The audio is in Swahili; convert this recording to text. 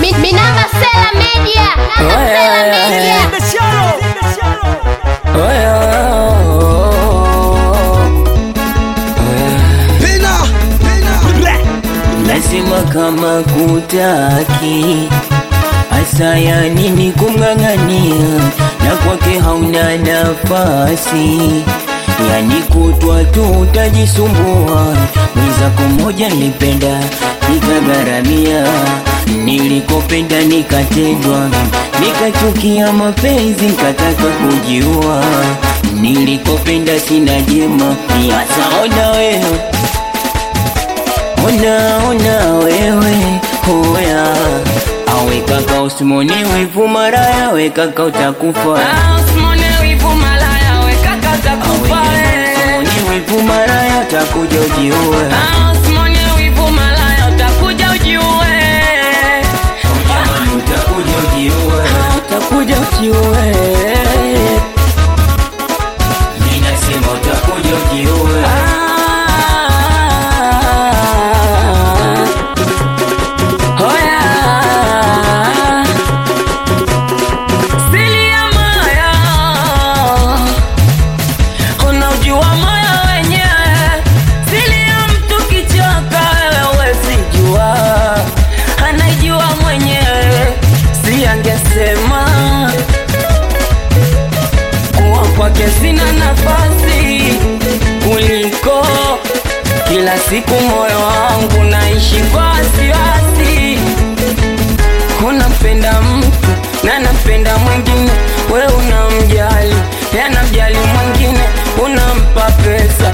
Mi- Minamba Sela Media. Minamba Sela Media. Lazima kama kutaki hasa ya nini kumng'ang'ania, na kwake hauna nafasi, yani kutwa tu utajisumbua. Mwenzako mmoja nilipenda nikagharamia, nilikopenda nikatendwa, nikachukia mapenzi nikataka kujiua, nilikopenda sina jema, ni hasa ona wewe Ona ona wewe hoya awe kaka usimoni wivu maraya we kaka utakufa Usimone wivu malaya, we kaka utakufa, Awe eh. usimoni wivu maraya utakuja ujiue Ah, usimone wivu malaya, utakuja ujiue. Jamani, utakuja ujiue utakuja ujiue Mimi nasema utakuja ujiue Ah. Hoya. Siri ya moyo. Unaujua moyo wenyewe. Siri ya mtu kichoka, wewe huwezi jua. Anaijua mwenyewe, si angesema kuwa kwake sina nafasi kuliko kila siku moyo wangu naishi kwa wasiwasi. Unampenda mtu na napenda mwingine, we unamjali, yanamjali mwingine, unampa pesa